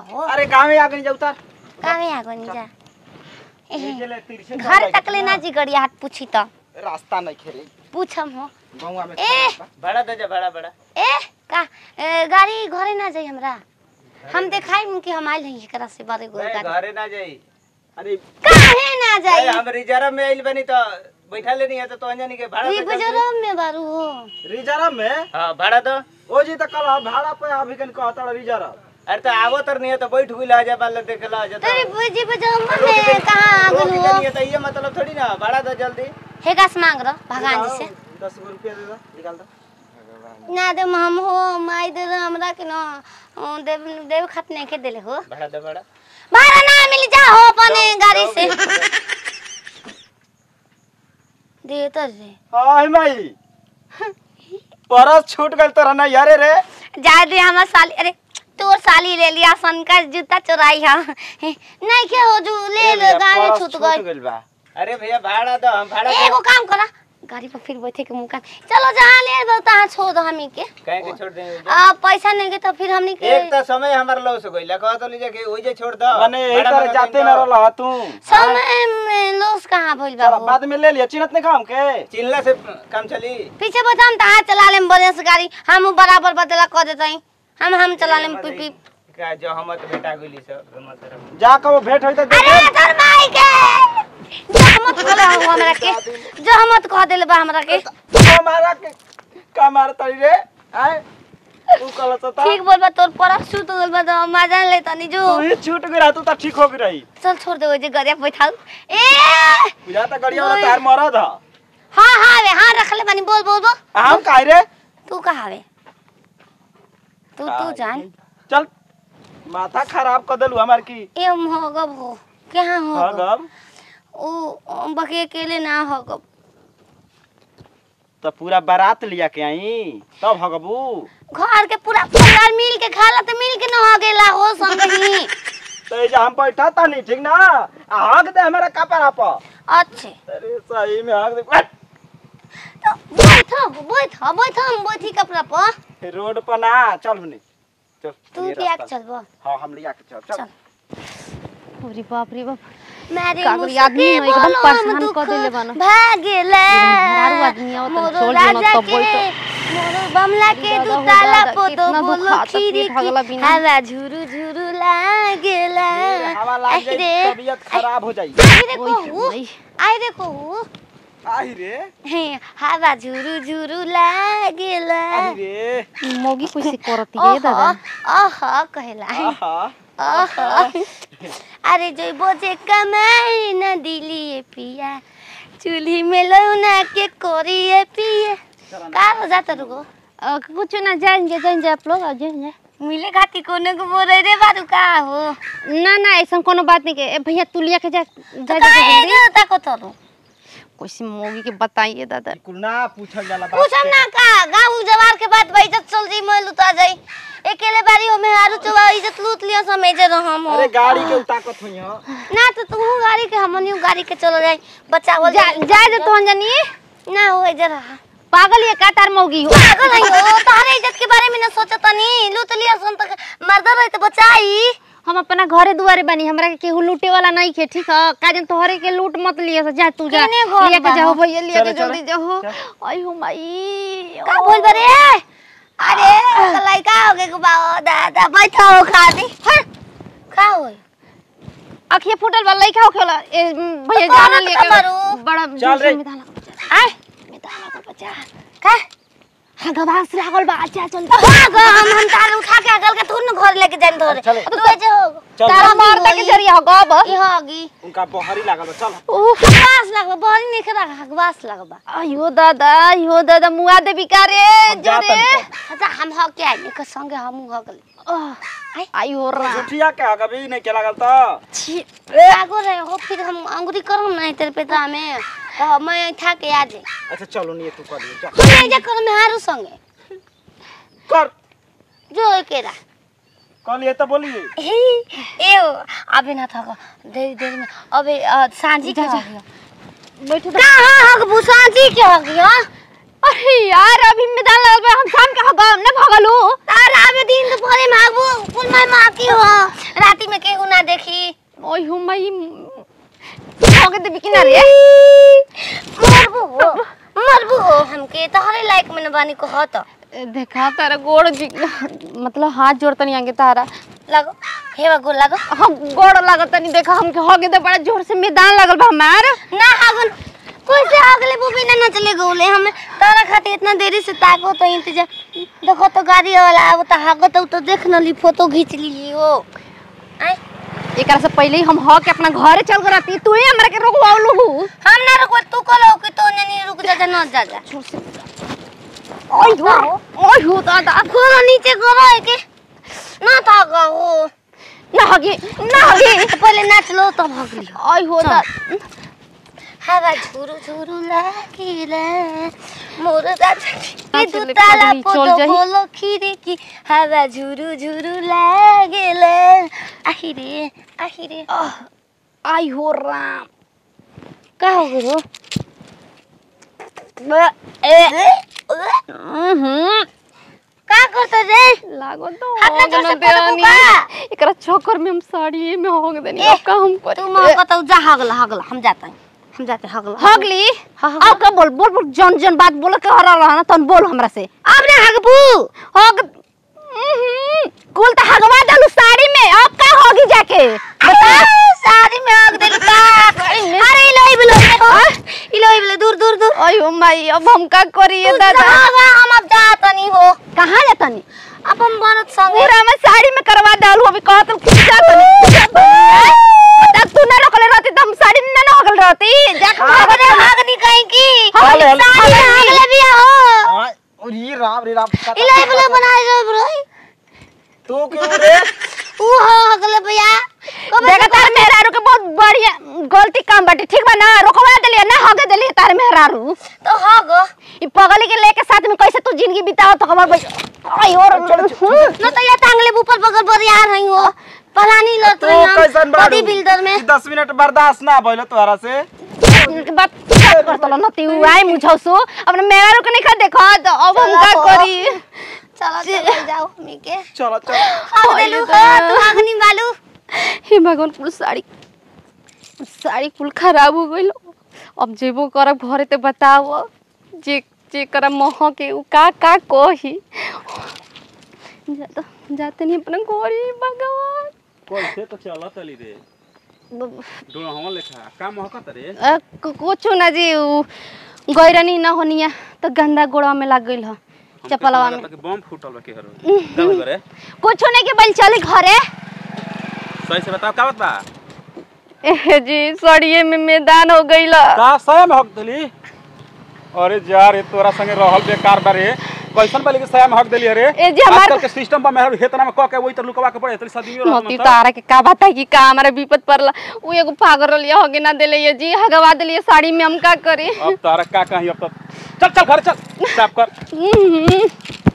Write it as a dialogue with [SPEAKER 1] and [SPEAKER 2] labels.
[SPEAKER 1] हो
[SPEAKER 2] अरे गाँव में आ गई जा उतार
[SPEAKER 1] काहे आगो नी जा एहे,
[SPEAKER 2] चले तिरछे चल
[SPEAKER 1] घर
[SPEAKER 2] जाए
[SPEAKER 1] तक ले ना जी गड़िया हाथ पूछी तो
[SPEAKER 2] रास्ता नहीं खेरे
[SPEAKER 1] पूछम हो
[SPEAKER 2] गाँव में
[SPEAKER 1] ए!
[SPEAKER 3] भाड़ा दे जा भाड़ा भाड़ा
[SPEAKER 1] ए का ए, गाड़ी घरे ना जाई हमरा हम देखाई कि हम आइल हई एकरा से बड़े गोल
[SPEAKER 3] नहीं,
[SPEAKER 1] गाड़ी
[SPEAKER 3] घरे ना जाई
[SPEAKER 2] अरे
[SPEAKER 1] काहे ना
[SPEAKER 3] अरे
[SPEAKER 1] जाई
[SPEAKER 3] हम रिजर्व में आइल बनी तो बैठा ले नहीं है तो तो अंजनी के भाड़ा
[SPEAKER 1] ये
[SPEAKER 3] दे जल्दी।
[SPEAKER 1] गुजरात में बारू हो
[SPEAKER 2] रिजर्व में
[SPEAKER 3] हाँ भाड़ा दो
[SPEAKER 2] ओ जी तो कल भाड़ा पे अभी कन कहता रिजर्व
[SPEAKER 3] अरे तो आवो तर नहीं है तो बैठ हुई ला जा मान ले देख ला जा तो
[SPEAKER 1] तेरे बुजी बजम्मा
[SPEAKER 3] रोक दे-
[SPEAKER 1] में कहाँ आ
[SPEAKER 3] रोक
[SPEAKER 1] गल
[SPEAKER 3] दे
[SPEAKER 1] हो
[SPEAKER 3] नहीं है तो ये मतलब थोड़ी ना भाड़ा दो जल्दी
[SPEAKER 1] हे गास मांग रहा भगवान जी से
[SPEAKER 2] दस गो रुपया दे दो निकाल दो
[SPEAKER 1] ना दे हम हो माई दे दे हमरा के ना अ, देव देव खत नहीं के देले हो
[SPEAKER 3] भाड़ा दो भाड़ा
[SPEAKER 1] भाड़ा ना मिल जा हो अपने गाड़ी से दे तो दे
[SPEAKER 2] हाय माई परस छूट गल तोरा ना यारे रे
[SPEAKER 1] जा दे हमार साली अरे तोर साली ले लिया सन का जूता चुराई हा नहीं के हो जो ले ले गाँव में
[SPEAKER 2] परस
[SPEAKER 1] छूट गई
[SPEAKER 2] गइल बा
[SPEAKER 3] अरे भैया भाड़ा दो हम भाड़ा
[SPEAKER 1] एगो
[SPEAKER 3] दो
[SPEAKER 1] काम करा गाड़ी पर फिर बैठे के मुका चलो जहाँ ले दो तहाँ छोड़ दो हमी के
[SPEAKER 3] कहीं के छोड़ देंगे
[SPEAKER 1] आ पैसा नहीं के तो फिर हमनी के
[SPEAKER 3] एक तो समय हमारा लॉस हो गई लगा तो लीजिए कि वही जे छोड़ दो
[SPEAKER 2] माने एक
[SPEAKER 3] भाड़ा
[SPEAKER 2] तरह
[SPEAKER 3] मंगा
[SPEAKER 2] जाते
[SPEAKER 3] के
[SPEAKER 2] न
[SPEAKER 3] दो।
[SPEAKER 2] रहला तू
[SPEAKER 1] समय में लोस कहाँ भइल
[SPEAKER 2] चल
[SPEAKER 1] बाबू
[SPEAKER 2] बाद में ले लिया चिन्हत नहीं काम के
[SPEAKER 3] चिल्ला से काम चली
[SPEAKER 1] पीछे बैठा हम तहाँ चला लेम बढ़िया से गाड़ी हम बराबर बदला कर देते हम हम चला लेम पी पी
[SPEAKER 3] का जो हम तो बेटा गुली सब मत रहो
[SPEAKER 2] जा के वो भेंट होई तो दे
[SPEAKER 1] अरे तोर माई के जो मत कहले हो हमरा के जो मत कह देले बा हमरा के
[SPEAKER 2] हमारा के का मार तड़ी रे आय तू कल तो ता
[SPEAKER 1] ठीक बोल बा तोर पर छूट गइल बा तो मजा ले तनी जो
[SPEAKER 2] तू ही छूट गई तू तो ठीक हो गई रही
[SPEAKER 1] चल छोड़ दे जे गरिया बैठाऊ ए
[SPEAKER 2] बुझा ता गड़िया वाला तार मरद ह
[SPEAKER 1] हां हां वे हां रख ले बानी बोल बोल बोल
[SPEAKER 2] हम काहे रे
[SPEAKER 1] तू कहाँ वे तू तू जान
[SPEAKER 2] चल माथा खराब कर देलू हमार की
[SPEAKER 1] ए होगब हो कहाँ
[SPEAKER 2] हाँ
[SPEAKER 1] हो
[SPEAKER 2] गब
[SPEAKER 1] ओ बके अकेले ना होगब
[SPEAKER 2] तो पूरा बारात लिया के आई तब हगबू
[SPEAKER 1] घर के पूरा परिवार मिल के खाला तो मिल के न हो गेला हो संगही
[SPEAKER 2] तो ये जा हम बैठा ता नहीं ठीक ना आ हग दे हमारा कपड़ा पर
[SPEAKER 1] अच्छे
[SPEAKER 2] अरे सही में हग दे अट!
[SPEAKER 1] तो बैठ बैठ बैठ हम बैठी कपड़ा पर
[SPEAKER 2] रोड पर ना चल हुने चल
[SPEAKER 1] तू
[SPEAKER 2] ये
[SPEAKER 1] लिया के
[SPEAKER 2] रास्ता।
[SPEAKER 1] चलबो
[SPEAKER 2] हाँ हम लिया के चल चल
[SPEAKER 1] चल।
[SPEAKER 4] अरे बाप रे बाप
[SPEAKER 1] मेरे
[SPEAKER 4] का करी, आदमी है, एकदम परेशान कर देले बानो।
[SPEAKER 1] भागेला
[SPEAKER 4] मेहरारू आदमी आवत
[SPEAKER 1] मोरो
[SPEAKER 4] छोड़ देना
[SPEAKER 1] राजा
[SPEAKER 4] तब
[SPEAKER 1] के
[SPEAKER 4] बोलतो।
[SPEAKER 1] मोरो बमला के
[SPEAKER 4] दादा
[SPEAKER 1] दू
[SPEAKER 4] हो
[SPEAKER 1] ताला
[SPEAKER 4] दादा,
[SPEAKER 1] पोतो
[SPEAKER 4] कितना
[SPEAKER 1] बोलो
[SPEAKER 4] दुखाता,
[SPEAKER 1] खीरी
[SPEAKER 4] पेट हगला
[SPEAKER 1] की
[SPEAKER 4] बिना।
[SPEAKER 1] हवा झुरु झुरु लागेला
[SPEAKER 2] हवा लाग जाई
[SPEAKER 1] अरे
[SPEAKER 2] तबीयत खराब हो जाई
[SPEAKER 1] आई रे
[SPEAKER 4] ओई,
[SPEAKER 1] कहू
[SPEAKER 4] ओई।
[SPEAKER 1] आई रे कहू
[SPEAKER 2] आई रे
[SPEAKER 1] हे हवा झुरु झुरु लागेला
[SPEAKER 2] आई रे
[SPEAKER 4] मोगी कैसे करती है दादा
[SPEAKER 1] ओह ओह कहेला
[SPEAKER 2] आहा
[SPEAKER 1] ओह अरे जो बोझे कमाई न दिलिए पिया चूल्ही में लौना के कोरिए पिए का हो जाता रुको
[SPEAKER 4] अ, कुछ ना जाएंगे जाएंगे आप लोग आ जाएंगे
[SPEAKER 1] मिले खाती कोने को बोल रे बारू का हो
[SPEAKER 4] ना ना ऐसा कोनो बात नहीं के ए, भैया तू लिया के जा
[SPEAKER 1] तो
[SPEAKER 4] जा जा
[SPEAKER 1] काहे
[SPEAKER 4] जल्दी
[SPEAKER 1] गे ताको तरू
[SPEAKER 4] कैसे मोगी के बताइए दादा
[SPEAKER 2] कुल ना पूछल जाला बात
[SPEAKER 1] पूछम ना का गाँव जवार के बात भाई इज्जत चल जी मैं लुटा जाई अकेले बारी हो में हारू चुवा इज्जत लूट लिया समेजे रहम हो
[SPEAKER 2] अरे गाड़ी के ताकत हुई हां
[SPEAKER 1] ना तो तू गाड़ी के हमनियो गाड़ी के चलो जाई बच्चा बोल
[SPEAKER 4] जा जा दे तो अंजनी
[SPEAKER 1] ना हो जरा
[SPEAKER 4] पागल ये का तार मोगी हो
[SPEAKER 1] पागल है हो तारे इज्जत के बारे में ना सोचता नहीं लूट लिया सन तक मर्दर रहे तो बचाई
[SPEAKER 4] हम अपना घरे दुआरे बनी हमरा के केहू लूटे वाला नहीं खे ठीक है काजन तोहरे के लूट मत लिया जा तू जा
[SPEAKER 1] केने घर
[SPEAKER 4] लिया के
[SPEAKER 1] बा?
[SPEAKER 4] जाओ भैया लिया के
[SPEAKER 2] चलो,
[SPEAKER 4] जल्दी जाओ
[SPEAKER 2] चल।
[SPEAKER 4] आई हो माई
[SPEAKER 1] का बोल बरे अरे लड़का हो गए बाओ दादा बैठो खा दी का होई
[SPEAKER 4] अखिया फूटल बा लइका होखेला ए म, भैया
[SPEAKER 1] तो
[SPEAKER 4] जाना
[SPEAKER 1] कौन
[SPEAKER 4] लेके
[SPEAKER 1] कमरू?
[SPEAKER 4] बड़ा
[SPEAKER 2] चल
[SPEAKER 4] जोर से
[SPEAKER 2] रे।
[SPEAKER 4] मिधाना का बच्चा
[SPEAKER 1] आय
[SPEAKER 4] मिधाना का बच्चा
[SPEAKER 1] का
[SPEAKER 4] हाँ गवास लागल बा अच्छा चल
[SPEAKER 1] भाग हम हम तार उठा के अगल के तू न घर लेके जान धरे
[SPEAKER 2] चले।
[SPEAKER 1] तू जे हो
[SPEAKER 2] चल
[SPEAKER 4] तारा मारता के जरिया हो गब
[SPEAKER 1] ई होगी
[SPEAKER 2] उनका बहरी लागल बा, चल
[SPEAKER 4] उह
[SPEAKER 1] हगवास लगबा बहरी नहीं खरा हगवास लगबा
[SPEAKER 4] अयो दादा अयो दादा मुआ दे बिकारे
[SPEAKER 2] हम जा
[SPEAKER 4] जोरे
[SPEAKER 2] तनी
[SPEAKER 1] अच्छा हम हो के आइले के संगे हम हो गले
[SPEAKER 4] आह, आयो रा
[SPEAKER 2] झूठिया के हगबी नहीं के लागल त
[SPEAKER 4] छी
[SPEAKER 1] आगो रहे हो फिर हम अंगुरी करो नहीं तेरे पेटा में तो मैं था के आ जाए
[SPEAKER 2] अच्छा चलो नहीं तू कर ले चल
[SPEAKER 1] हम नहीं जा कर में हारू संगे
[SPEAKER 2] कर
[SPEAKER 1] जो एकेरा
[SPEAKER 2] कल ये तो बोलिए
[SPEAKER 1] ए ए अबे ना था देर देर में अबे अ, सांझी के हो गया
[SPEAKER 4] बैठो
[SPEAKER 1] कहाँ हक भूसांझी के हो गया
[SPEAKER 4] अरे यार अभी में दाल लगल बा, हम शाम के हगा ने भगलू
[SPEAKER 1] तार आवे दिन दोपहरे मागबो कुल माय माकी हो राती में केहू ना देखी
[SPEAKER 4] ओय हो मई होगे दे बिकिना रे
[SPEAKER 1] मरबू हो मरबू हो हमके तहरे लायक में न बानी को हो तो
[SPEAKER 4] देखा तारा गोड़ जी- मतलब हाथ जोड़तनी आगे तारा
[SPEAKER 1] लगो हेवा गो लगो
[SPEAKER 4] हम गोड़ लागत नहीं देखा हमके होगे दे बड़ा जोर से मैदान लगल बा हमार
[SPEAKER 1] ना हागन कैसे अगले वो बिना न चले गोले हम तारा खातिर इतना देरी से ताको तो इंतजार देखो तो गाड़ी वाला अब तो हागो तो तो देख न ली फोटो खींच ली हो आय
[SPEAKER 4] एकरा से पहले ही हम हो के अपना घरे चल कर आती तू ही हमरा के रोकवाउलू
[SPEAKER 1] हम ना रुको तू को लो कि तो नहीं रुक जा जा न जा जा
[SPEAKER 4] ओय हो ओय हो दादा
[SPEAKER 1] गोरो नीचे गोरो है के ना था हो
[SPEAKER 4] ना हगे ना हगे
[SPEAKER 1] पहले नाच लो तब हगली
[SPEAKER 4] ओय हो दादा
[SPEAKER 1] हवा झुरु झुरु लागिला मोर राजा
[SPEAKER 4] हाँ,
[SPEAKER 1] दु
[SPEAKER 4] चले,
[SPEAKER 1] ताला
[SPEAKER 4] पगली, चल
[SPEAKER 1] पोतो
[SPEAKER 4] जाही।
[SPEAKER 1] बोलो खिड़की हवा झुरु झुरु लागेला आहिरे आहिरे
[SPEAKER 4] आई हो राम
[SPEAKER 1] का हो गुरु
[SPEAKER 4] हम्म
[SPEAKER 1] का करत रे
[SPEAKER 4] लागो तो
[SPEAKER 1] हाथ में जोर से
[SPEAKER 4] होग न
[SPEAKER 1] पटकू
[SPEAKER 4] देनी
[SPEAKER 1] का?
[SPEAKER 4] एकरा चक्कर में हम साड़ी में होग देनी
[SPEAKER 1] ए,
[SPEAKER 4] अब का हम
[SPEAKER 1] तू
[SPEAKER 4] करे
[SPEAKER 1] मां को तो जा हगला हगला हम जाते हैं हम जाते हैं हगला
[SPEAKER 4] हगली
[SPEAKER 1] हाँ, हाँ,
[SPEAKER 4] अब का बोल बोल बोल जन जन बात बोल के हरा रहा ना तन बोल हमरा से
[SPEAKER 1] अब ना हगबू
[SPEAKER 4] हग हम्म, कुल तो हगवा डालू साड़ी में अब का होगी जाके बता
[SPEAKER 1] साड़ी में हग देलू का अरे इलो इलो इलो इलो दूर दूर दूर
[SPEAKER 4] अयो माई अब हम का करी ये
[SPEAKER 1] तू
[SPEAKER 4] दादा
[SPEAKER 1] जावा, हम अब जाता नहीं हो
[SPEAKER 4] कहाँ जातनी
[SPEAKER 1] अब हम बनत संगे
[SPEAKER 4] पूरा में साड़ी में करवा डालू अभी कहत खींचा तनी बता तू ना रखले रहती तो हम साड़ी में ना होगल रहती जाके
[SPEAKER 1] अरे भागनी कहीं की
[SPEAKER 2] हेलो, हेलो।
[SPEAKER 1] साड़ी में अगले भी हो
[SPEAKER 2] हाँ, रे राम रे राम
[SPEAKER 1] इलो इलो बनाए जो ब्रो
[SPEAKER 2] तू क्यों रे
[SPEAKER 1] ऊ हो अगले भैया कब
[SPEAKER 4] देखा तार मेहरारू के बहुत बढ़िया गलती काम बाटे ठीक बा ना रोकवा देलिए ना हगे देलिए तार मेहरारू
[SPEAKER 1] तो हो गो
[SPEAKER 4] ई पगली के लेके साथ में कैसे तू जिंदगी बिताओ तो खबर भाई आई और
[SPEAKER 1] न तो ये टांगले ऊपर बगल पर यार रही हो पलानी लत
[SPEAKER 2] तू
[SPEAKER 1] रही
[SPEAKER 2] कैसन बाड़ू
[SPEAKER 1] बॉडी बिल्डर में
[SPEAKER 2] ई दस मिनट बर्दाश्त ना भइलो तोहरा से
[SPEAKER 4] के बात कर करतलो नती आई मुझौसु अपने मेहरारू के नहीं खा देखो तो अब हम का
[SPEAKER 1] चलो।
[SPEAKER 4] करी
[SPEAKER 1] चलो चलो जाओ मी के
[SPEAKER 2] चलो चलो
[SPEAKER 1] हग देलू हो तू अग्नि बालू
[SPEAKER 4] हे भगवान कुल साड़ी साड़ी कुल खराब हो गइल अब जेबो करब घरे ते बताओ जे जे कर मोह के उ का का कही जाता जाते नहीं अपना घरे भगवान
[SPEAKER 5] कैसे तो चलत अली रे
[SPEAKER 4] ब-
[SPEAKER 5] डोहवा लेखा का महकत रे
[SPEAKER 4] अ, कु- कुछो ना जी उ गैरनी न होनिया तो गंदा गोड़वा में लग गइल ह
[SPEAKER 5] हमके
[SPEAKER 4] चपलवा
[SPEAKER 5] तो
[SPEAKER 4] में
[SPEAKER 5] लगता कि बम फूटल बा के हरो का करे
[SPEAKER 4] कुछो नहीं के बल चली घरे
[SPEAKER 5] सही से बताओ का बात बा
[SPEAKER 4] ए जी सड़िए में मैदान हो गइल
[SPEAKER 2] का सया में हक देली अरे जा रे तोरा संगे रहल बेकार बा रे कैसन बाली के सया में हक देली रे
[SPEAKER 4] ए जी, हमार-
[SPEAKER 2] आजकल के सिस्टम पर मेहर हेतना में क के वही तर लुकवा के पड़े तरी सदियो
[SPEAKER 4] मोती
[SPEAKER 2] रहत
[SPEAKER 4] तारा के का बात है कि का हमारा विपद पड़ला उ एगो पागल लिया होगे ना देले ये जी हगवा देलिए साड़ी में हम का करे
[SPEAKER 2] अब तारा का कहीं अब तो चल चल घर चल साफ कर
[SPEAKER 4] हम्म,